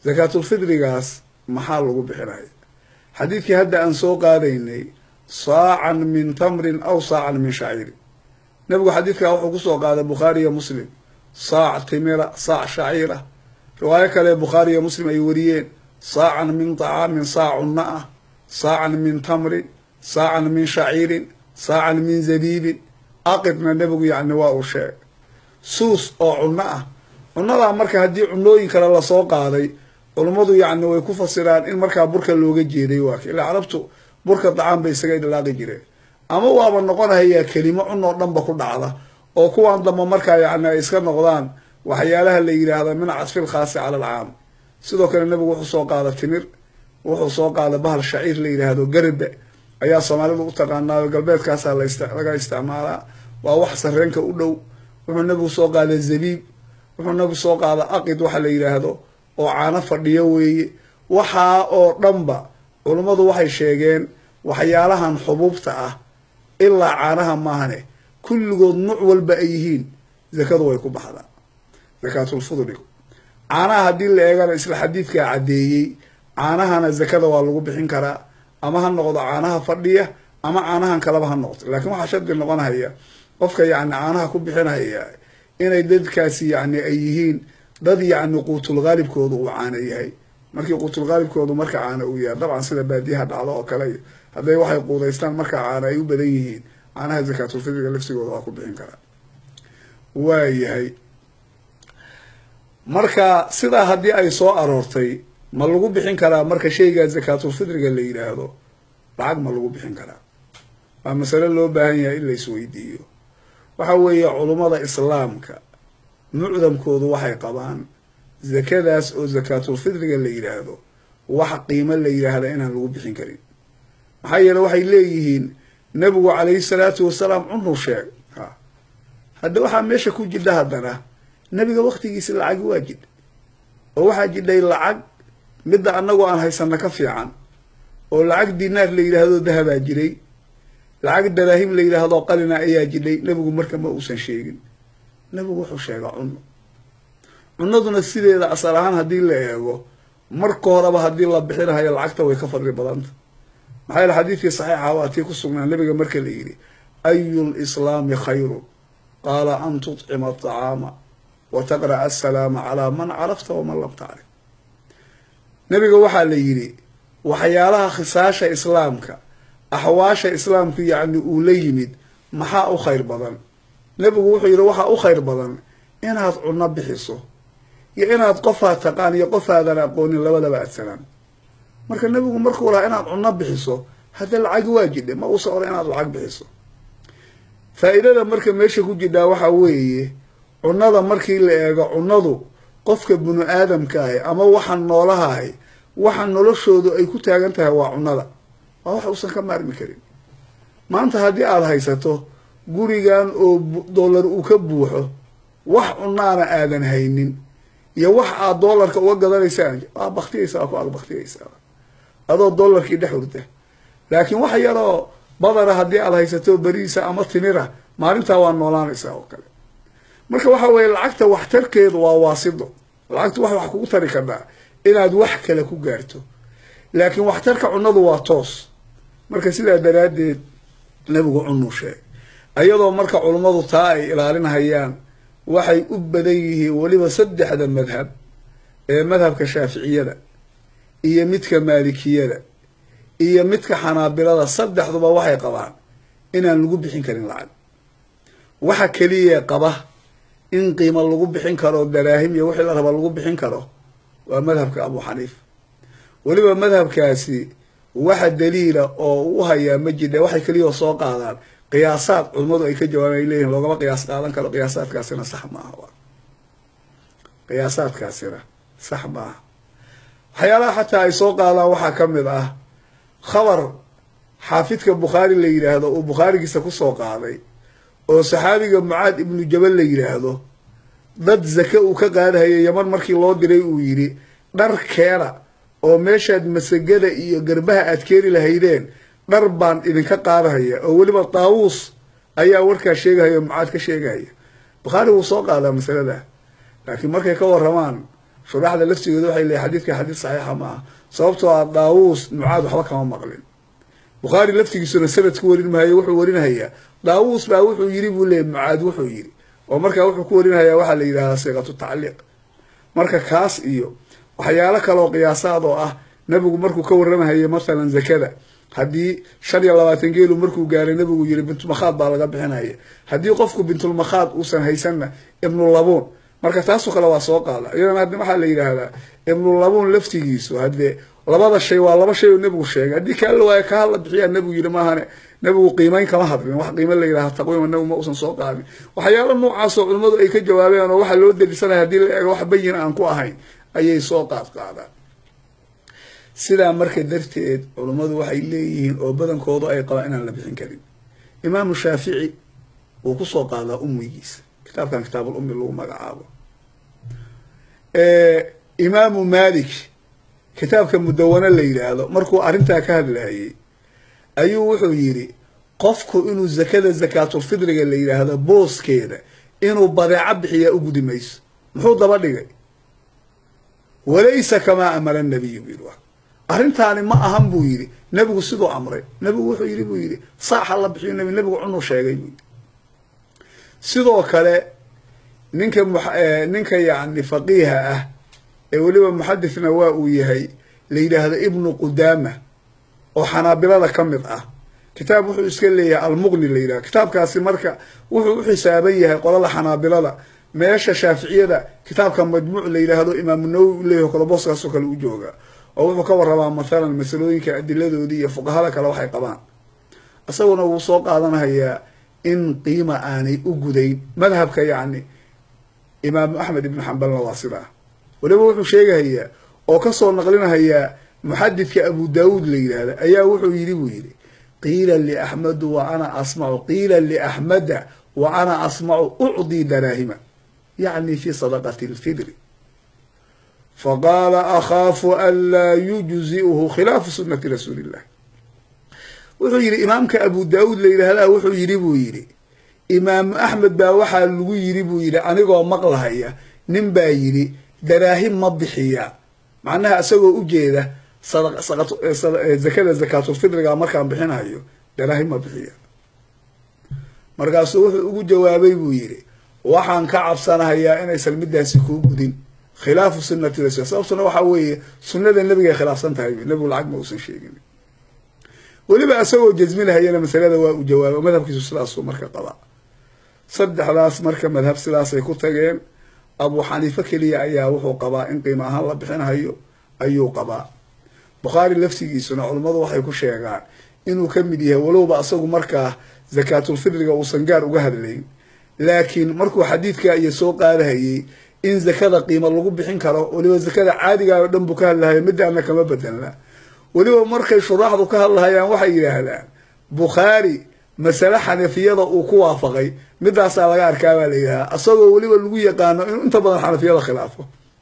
zakaatulfidrigaas maxaa lagu bixinaya xadiidkii hadda aan soo qaadaynay saacan min tamrin aw saacan min shaciirin nebigu xadiidkaa wuxuu kusoo qaaday bukhaari iyo muslim saac timira saac shaciira riwaayo kale bukhaari iyo muslim ay wariyeen saacan min طacaamin saac cunno ah saacan min tamrin saacan min shaciirin saacan min zabiibin aqidna nebigu yacni waa uu sheegay suus oo cunno ah cunnadaa marka haddii cunooyin kale lasoo qaaday culummadu yacni way ku fasiraan in markaa burka looga jeeday waa ka ilaa carabtu burka dacaan bay isaga idlaaqi jireen ama waaba noqonahayaa kelimo cunoo dhanba ku dhacda oo kuwan damba markaa yacni ay iska noqdaan waxyaalaha la yidhaahda min cadfil khaasi cala alcaam sidoo kale nebigu wuxuu soo qaada timir wuxuu soo qaada bahal shaciir la yidhaahdo garbe ayaa soomaalidu u taqaanaayo galbeedkaasaa laga isticmaalaa waa wax sareenka u dhow wuxuu nebigu soo qaada zabiib wuxuu nebigu soo qaada aqid waxa la yidhaahdo oo caano fadhiyo weeye waxaa oo dhanba culummadu waxay sheegeen waxyaalahan xubuubta ah ilaa caanaha maahane kulligood nuuc walba ay yihiin zakadu way ku baxdaa zakaatulfudligu caanaha haddii la eegana isla xadiidkaa caddeeyey caanahana zakada waa lagu bixin karaa ama ha noqdo caanaha fadhiya ama caanahan kaleba ha noqdo laakiin waxaa shardi noqonaya qofka yacni caanaha ku bixinaya inay dadkaasi yacni ay yihiin dad yacni quutulqaalibkoodu uu caano yahay markii quutulqaalibkoodu marka caano uu yahay dabcan sida baadiyaha dhacdo oo kale hadday waxay quudaystaan markaa caano ay u badan yihiin caanaha zakaatulfidriga lafsigooda waa ku bixin karaa waa yahay marka sidaa haddii ay soo aroortay ma lagu bixin karaa marka shaygaa zakaatulfidriga la yidhaahdo lacag ma lagu bixin karaa waa masale loo baahan yahay in la isweydiiyo waxa weeye culummada islaamka mucdamkoodu waxay qabaan zakadaas oo zakaatulfidriga la yidhaahdo wax qiimo la yidhaahda inaan lagu bixin karin maxaa yeele waxay leeyihiin nebigu calayhi salaatu wasalaam cunuu sheeg ha hadda waxaa meesha ku jidha haddana nebiga waktigiisa lacagi waa jidha oo waxaa jidhay lacag midda annagu aan haysano ka fiican oo lacag dinaar la yidhaahdo dahabaa jiray lacag daraahim la yidhaahdo qalina ayaa jidhay nebigu marka ma uusan sheegin nebigu wuxuu sheegaa cunno cunnaduna sideeda asal ahaan haddii la eego marka horeba haddii la bixinahayo lacagta way ka fadli badanta maxaa yeele xadiidkii saxiixa waa tii ku sugnaa nebiga marka la yidhi ayu lislaami khayrun qaala an tutcima aطacaama wa taqra'a asalaama calaa man carafta waman lam tacrif nebiga waxaa la yidhi waxyaalaha khisaasha islaamka axwaasha islaamku yacni uu la yimid maxaa u khayr badan nebigu wuxuu yidhi waxaa u khayr badan inaad cunno bixiso iyo inaad qofaad taqaan iyo qofaadan aqoonin labadaba adsanaan marka nebigu markuu lahaa inaad cunno bixiso hadda lacagi waa jidhe ma uusa oran inaad lacag bixiso faa'iidada marka meesha ku jidhaa waxaa weeye cunnada markii la eego cunnadu qofka binu aadamka ahi ama waxa noolaha ahi waxa noloshoodu ay ku taagan tahay waa cunnada waa wax uusan ka maarmi karin maanta haddii aada haysato gurigan oo dollar uu ka buuxo wax cunnaana aadan haynin iyo wax aad dollarka uga gadanaysaan waa baktiyaysa waa ku ag baktiyaysaa adoo dollarkii dhex hurda laakiin wax yaroo badara haddii aad haysato beriisa ama timira maalintaa waa noolaanaysaa oo kale marka waxa weeye lacagta waxtarkeedu waa waasido lacagtu wax wax kugu tari kartaa inaad wax kale ku gaarto laakiin waxtarka cunnadu waa toos marka sidaa daraaddeed nebigu cunuu sheegay ayadoo marka culummadu taa ay ilaalinhayaan waxay u badan yihiin weliba saddexda madhab ee madhabka shaaficiyada iyo midka maalikiyada iyo midka xanaabilada saddexduba waxay qabaan inaan lagu bixin karin lacag waxa keliya qaba in qiimo lagu bixin karo daraahim iyo wixii la raba lagu bixin karo waa madhabka abu xaniifa weliba madhabkaasi waxa daliila oo u hayaa ma jidha waxay keliya soo qaadaan qiyaasaad culummadu ay ka jawaabaan ay leeyihin loogama qiyaas qaadan karo qiyaasaadkaasina sax maaha qiyaasaadkaasina sax maaha waxyaalaha xataa ay soo qaadaan waxaa ka mid ah khabar xaafidka bukhaari la yidhaahdo uu bukhaarigiisa kusoo qaaday oo saxaabiga mucaad ibnu jabal la yidhaahdo dad zake uu ka qaadahaya yaman markii loo diray uu yidhi dhar keena oo meeshaad masagada iyo garbaha aad keeni lahaydeen dhar baan idinka qaadahaya oo weliba daawuus ayaa warkaa sheegahaya oo mucaad ka sheegahaya bukhaari wuu soo qaadaa masalada laakiin markay ka waramaan shuraxda laftigooda waxay leeyihin xadiidka xadiid saxiixa ma aha sababtoo ah daawuus mucaad waxba kama maqlin bukhaari laftigiisuna sanad ku warin maayo wuxuu warinahayaa daawuus baa wuxuu yiri buu leeyay mucaad wuxuu yiri oo markaa wuxuu ku warinhayaa waxaa la yidhahdaa siiqatu tacliiq marka kaas iyo waxyaalo kaleoo qiyaasaad oo ah nabigu markuu ka warramahayay masalan zakada haddii shan iyo labaatan geelu markuu gaaray nabigu yiri bintulmakhaad baa laga bixinaya haddii qofku bintulmakhaad uusan haysanna ibnulabuun marka taasoo kale waa soo qaada iyadana haddi waxaa la yidhaahdaa ibnulabuun laftigiisu haddee labada shay waa laba shay oo nebigu sheegay haddii kaa la waayo kaa la bixiyaa nebigu yidhi maahane nebigu qiimeyn kama hadlin wax qiime la yidhaha taqwiima nebigu ma uusan soo qaadin waxyaalo noocaasoo culimmadu ay ka jawaabeen oo waxaa loo delisanaya haddii la eego wax bayin aan ku ahayn ayay soo qaad qaadaan sidaa marka darteed culummadu waxay leeyihiin oo badankoodu ay qabaan inaan la bixin karin imaamu shaafici wuu kusoo qaadaa ummigiisa kitaabkan kitaabul ummi lagu magacaabo imaamu malik kitaabka mudawana la yidhaahdo markuu arrintaa ka hadlayay ayuu wuxuu yidhi qofku inuu zakada zakaatulfidriga la yidhaahdo booskeeda inuu badeeco bixiyaa u gudi mayso muxuu daba dhigay walaysa kamaa amara nabiyu buu yidhi arrintaani ma ahan buu yidhi nebigu siduu amray nebigu wuxuu yidhi buu yidhi saaxa la bixiyo nabi nebigu cunuu sheegay buu yidhi sidoo kale ninka ninka yacni faqiiha ah ee weliba muxadithna waa uu yahay la yidhaahdo ibnu qudaama oo xanaabilada ka mid ah kitaab wuxuu iska leeyahay almuqni la yidhahdo kitaabkaasi marka wuxuu u xisaaban yahay qolada xanaabilada meesha shaaficiyada kitaabka majmuuc la yidhaahdo imaamu nawowi u leeyahay kale booskaasoo kale u jooga oo wuxuu ka warrabaa mathalan masalooyinka adiladoodii iyo fuqahada kale waxay qabaan isaguna wuu soo qaadanahayaa in qiima aanay u gudayn madhabka yacni imaamu axmed ibnu xambalna waa sidaa weliba wuxuu sheegahayaa oo kasoo naqlinahayaa muxadidka abu daawuud la yidhaahda ayaa wuxuu yidhi buu yidhi qiila liaxmedu wa ana asmacu qiila liaxmeda wa ana asmacu ucdii daraahima yacni fi sadaqati lfidri faqaala akhaafu an laa yujzi'uhu khilaafu sunati rasuuli illah wuxuu yidhi imaamka abu daawuud la yidhaahdaa wuxuu yidhi buu yidhi imaamu axmed baa waxaa lagu yidhi buu yidhi anigoo maqlahaya nin baa yidhi daraahim ma bixiya macnaha isagoo ujeeda zakada zakaatulfidriga markaan bixinayo daraahim ma bixiya markaasuu wuxuu ugu jawaabay buu yidhi waxaan ka cabsanahayaa inaysan midaasi kuu gudin khilaafu sunati rasul sababtuna waxaa weeye sunada nebigay khilaafsan tahay nebigu lacag ma uusan sheegin weliba isagoo jasminahayana masalada waa uu jawaabay madhabkiisu sidaasuu marka qabaa saddexdaas marka madhab sidaasay ku tageen abu xaniife keliya ayaa wuxuu qabaa in qiimo ahaan la bixinahayo ayuu qabaa bukhaari laftigiisuna culummadu waxay ku sheegaan inuu ka mid yahay walowba isagu markaa zakaatulfidriga uusan gaar uga hadlayn laakiin markuu xadiidka iyo soo qaadahayey in zakada qiimo lagu bixin karo weliba zakada caadigaa oo dhan buu ka hadlahayo midaana kama bedelna weliba markay shuraaxdu ka hadlahayaan waxay yidhaahdaan bukhaari masale xanafiyada uu ku waafaqay midaasaa laga arkaa baa la yidhahdaa isagoo weliba lagu yaqaano inuu inta badan xanafiyada khilaafo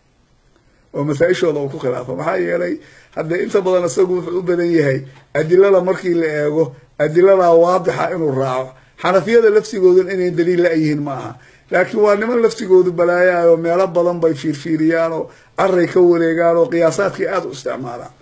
oo masaa-ishooda uu ku khilaafo maxaa yeelay haddee inta badan isagu wuxuu u badan yahay adilada markii la eego adiladaa waadixa inuu raaco xanafiyada laftigoodan inay daliil la-yihiin ma aha laakiin waa niman laftigoodu balaayaayoo meelo badan bay fiirfiiriyaan oo caray ka wareegaan oo qiyaasaadkii aada u isticmaalaan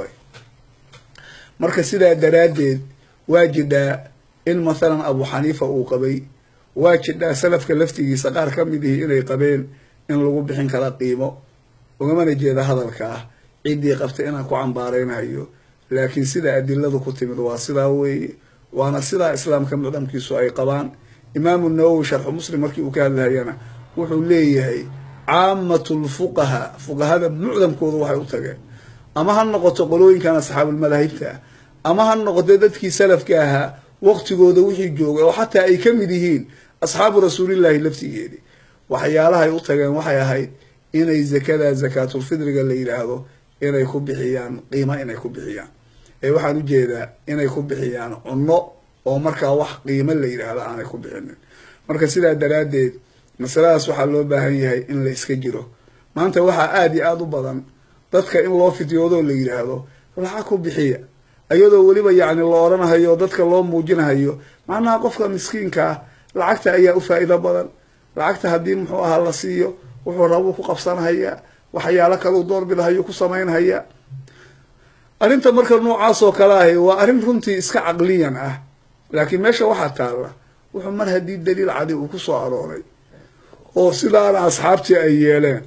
marka sidaa daraaddeed waa jidhaa in mathalan abu xaniifa uu qabay waa jidhaa salafka laftigiisa qaar ka mid ihi inay qabeen in lagu bixin kara qiimo ugamana jeeda hadalka ah ciddii qabta inaan ku cambaareynayo laakiin sida adiladu ku timid waa sidaa weeye waana sidaa islaamka mucdamkiisu ay qabaan imaamu nawowi sharxu muslim markii uu ka hadlahayana wuxuu leeyahay caamatu lfuqaha fuqahada mucdamkooda waxay u tageen ama ha noqoto qolooyinkan asxaabulmadaahibta ah ama ha noqoto dadkii salafka ahaa waqtigooda wixii joogay oo xataa ay ka mid yihiin asxaabu rasuulillaahi laftigeedii waxyaalahay u tageen waxay ahayd inay zakada zakaatulfidriga la yidhaahdo inay ku bixiyaan qiimo inay ku bixiyaan ee waxaan ujeedaa inay ku bixiyaan cunno oo markaa wax qiimo la yidhaahdo aanay ku bixinin marka sidaa daraaddeed masaladaas waxaa loo baahan yahay in la iska jiro maanta waxaa aada iyo aada u badan dadka in loo fidyoodo la yidhaahdo lacag ku bixiya iyadoo weliba yacni la odhanahayo dadka loo muujinahayo macnaha qofka miskiinka ah lacagta ayaa u faa'iido badan lacagta haddii muxuu ahaa la siiyo wuxuu rabuu ku qabsanhayaa waxyaalo kaleu doorbidahayo ku samaynhaya arrinta marka noocaas oo kale ahi waa arrin runtii iska caqliyan ah laakiin meesha waxaa taalla wuxuu mar haddii daliil cadi uu ku soo arooray oo sidaana asxaabtii ay yeeleen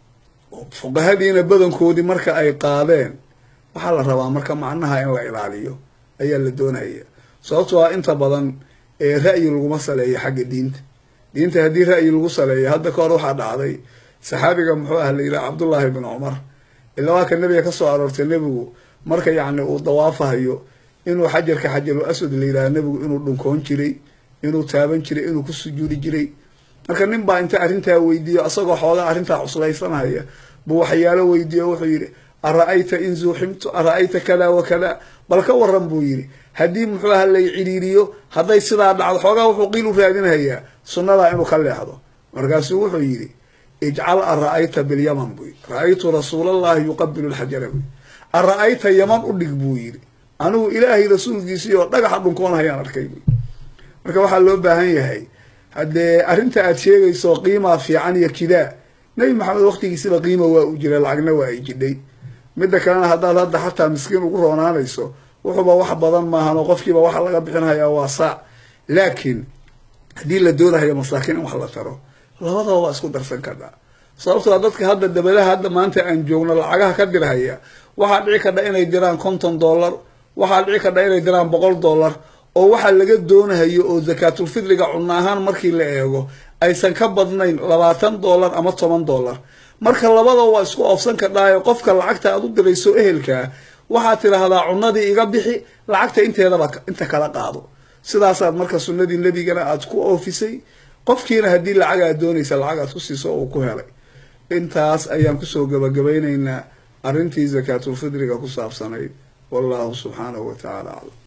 oo fuqahadiina badankoodii marka ay qaadeen waxaa la rabaa marka macnaha in la ilaaliyo ayaa la doonaya sababtoo ah inta badan ee ra'yi laguma saleeyo xagga diinta diinta haddii ra'yi lagu saleeyo hadda ka hor waxaa dhacday saxaabiga muxuu ah la yidhaha cabdullaahi bin cumar ilaa waa ka nebiga ka soo aroortay nebigu marka yacni uu dawaafahayo inuu xajarka xajarul aswad la yidhaha nebigu inuu dhunkoon jiray inuu taaban jiray inuu ku sujuudi jiray marka nin baa inta arrintaa weydiiyo asagoo xoogaa arrintaa cuslaysanhaya buu waxyaalo weydiiyo wuxuu yidhi ara-ayta in zuuximtu ara-ayta kada wa kada bal ka waran buu yidhi haddii muxuu aha lay ciriiriyo hadday sidaa dhacdo xoogaa wuxuu qiil u raadinhayaa sunnadaa inuu ka leexdo markaasuu wuxuu yidhi ijcal ara-ayta bilyaman buu yidhi ra-aytu rasuulallahi yuqabilu lxajara buu ara-ayta yaman u dhig buu yidhi anigu ilaahay rasuulkiisii oo dhagaxa dhunkoonhayaan arkay buu marka waxaa loo baahan yahay haddee arrinta aad sheegayso qiimaa fiican iyo kidaa nebi maxamed waqtigiisiba qiima waa u jira lacagna waa ay jidhay midda kalena haddaad hadda xataa miskiin ugu roonaanayso wuxuuba wax badan maahan oo qofkiiba waxa laga bixinhayaa waa saac laakiin haddii la doonahayo masaakiin in wax la taro labadaba waa isku darsan karnaa sababtoo dadka hadda dabadaha hadda maanta aan joogno lacagaha ka dirhaya waxaa dhici kadha inay diraan konton dollar waxaa dhici kadha inay diraan boqol dollar oo waxaa laga doonahayo oo zakaatulfidriga cunno ahaan markii la eego aysan ka badnayn labaatan dollar ama toban dollar marka labada waa isku oofsan kadhaayo qofka lacagta aad u dirayso ehelkaa waxaad tidhaahdaa cunadii iga bixi lacagta inteedaba inta kala qaado sidaasaad marka sunnadii nebigana aad ku oofisay qofkiina haddii lacag aad doonaysa lacag aad ku siiso uu ku helay intaas ayaan kusoo gabagabaynaynaa arrintii zakaatulfidriga ku saabsanayd wallahu subxaanahu wa tacaala aclam